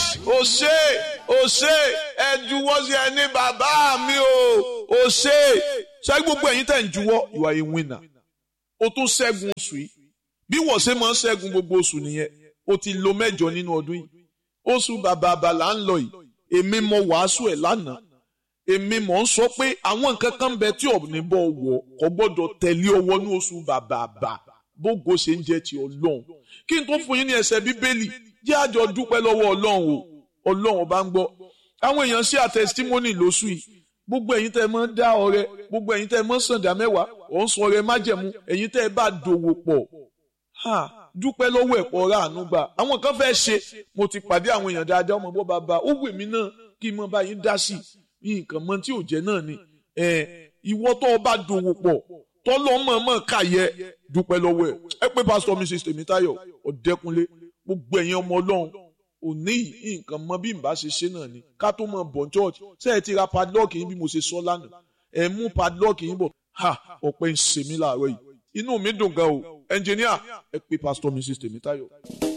ó ṣe ó ṣe ẹ juwọ́ sí ẹni bàbá mi o ó ṣe ṣé gbogbo ẹ̀yin tẹ̀ ń juwọ́ you are a winner o tún ṣẹ́gun oṣù yìí bí wọ́n ṣe máa ń ṣẹ́gun gbogbo oṣù nìyẹn o ti lo mẹ́jọ nínú ọdún yìí oṣù bàbá àbàlà ń lọ yìí èmi mọ wàásù ẹ̀ lánàá èmi mọ̀ ń sọ pé àwọn nǹkan kan ń bẹ tí ọ̀nì bọ̀ wọ̀ kò gbọ́dọ̀ tẹ̀lé ọwọ́ ní oṣù bàbá àbà bógo ṣe ń jẹ́ ti ọlọ́run kí n tó fún yín ní ẹsẹ̀ bíbélì jẹ́ àjọ dúpẹ́ lọ́wọ́ ọlọ́run o ọlọ́run ọba ń gbọ́ àwọn èèyàn ṣe àtẹ̀sítímọ́nì lóṣù yìí gbogbo ẹ̀yin tẹ́ ẹ máa ń dá ọrẹ gbogbo ẹ̀yin tẹ́ ẹ máa ń sàǹdà mẹ́wàá ò ń sọ ọrẹ májẹ̀mú ẹ̀yin tẹ́ ẹ bá dòwò pọ̀ ha dúpẹ́ lọ́wọ́ ẹ̀pọ̀ ọ̀rá àánú gbà àwọn kan fẹ́ ṣe mo ti pàdé àwọn èèyàn dáadáa ọmọ bọ́ bàbá ó wù mí náà kí n mọ bá yín dá sí i nǹkan mọ tí ò jẹ́ náà ni ìwọ tó o bá dòwò pọ̀ tọ́lọ́ mọ̀ọ́mọ̀ káyẹ dúpẹ́ lọ́wọ́ ẹ̀ ẹ pé pásítọ̀ mrs tèmítáyọ̀ ọ̀dẹ́kunlé gbogbo ẹ̀yin ọmọ ọlọ́run òní nǹkan mọ bí n bá ṣe ṣe náà ni ká tó mọ bọ̀ church ṣé ẹ ti ra padlock yín bí mo ṣe sọ lánàá ẹ mú padlock yín bọ̀ ha ọ̀pẹ ń ṣe mí láàárọ̀ yìí inú mi dùn gan o ẹnjìníà ẹ pé pásítọ̀ mrs tèmítáyọ̀.